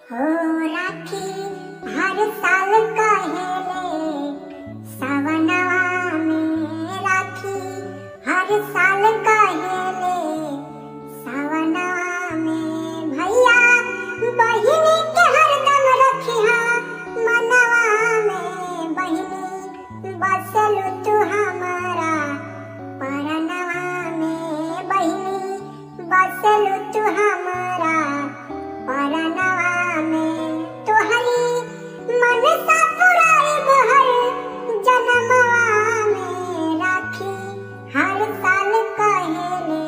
हो राखी हर साल कहेले सवनवा में राखी हर साल कहेले सवनवा में भैया बहिनी के हरदम रखिहा मनवा में बहिनी बसल तू हमारा परनवा में बहिनी बसल तू हमारा परनवा में तोहरी मनसा पुराई बहर जनमवा में राखी हर साल कहेले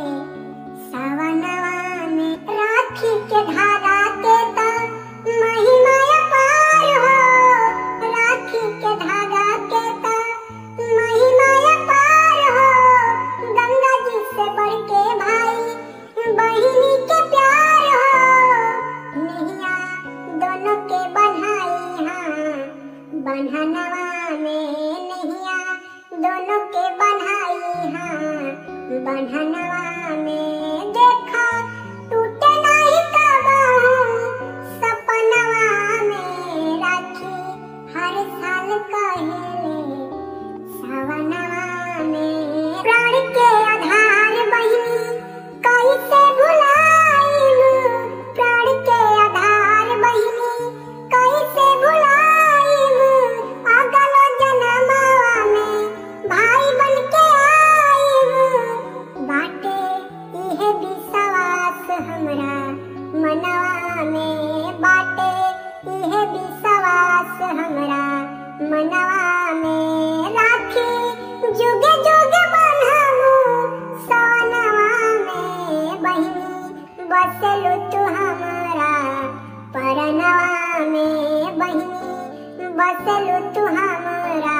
सवनवा में राखी के धागा के त महिमा अपार हो राखी के धागा के त महिमा अपार हो गंगा जी से बढ़ के भाई बहिनी के प्यार हो नैया दोनों के बन्हाई हाँ बन्हनवा में नैया दोनों के बन्हाई हाँ बन्हनवा में देखा टूटे नहीं कबाहू सपनवा में राखी हर साल कहेले सवनवा में प्राण के आधार बहिनी कैसे भुलाइब प्राण के आधार बहिनी कैसे भुलाइब अगलो जनमवा में भाई बन के आइब बाटे इहे विश्वास हमरा मनवा में बाटे इहे विश्वास हमरा मनवा में राखी जुगे जुगे बन्हमु सवनवा में बहिनी बसलु तू हमारा परनवा में बहिनी बसलु तू हमारा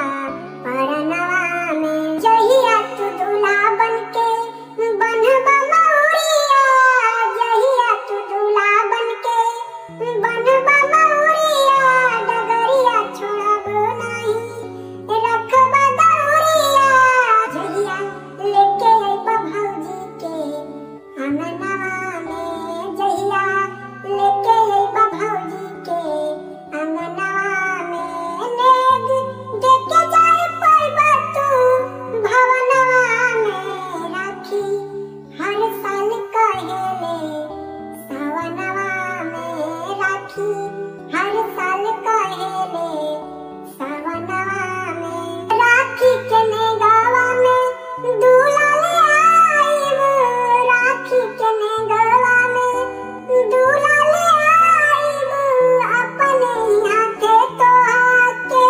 परनवा में जहिया तू दूल्हा बनके बनबा मौरिया जहिया तू दूल्हा बनके बनबा मौरिया डगरिया छोड़ब नहीं रखबा दौरिया जहिया लेके अइबा भौजी के अंगनवा में जहिया लेके अइबा भौजी के अंगनवा में नेग देके जाए पैबा तू भवनवा में राखी हर साल कहेले सवनवा में राखी हर साल कहेले सवनवा में राखी के नेगवा में दूल्हा ले आइब राखी के नेगवा में दूल्हा ले आइब अपने हाथे तोहा के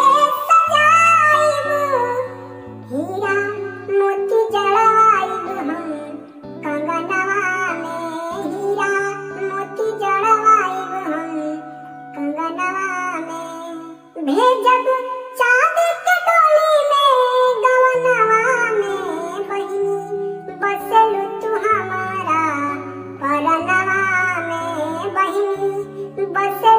सजाइब हीरा मोती जड़वाइब हम कंगनवा में हीरा मोती जड़वाइब हम कंगनवा में भेजब चाँद के डोली में गवनवा में बहिनी बसलु तू हमारा परनवा में बहिनी बस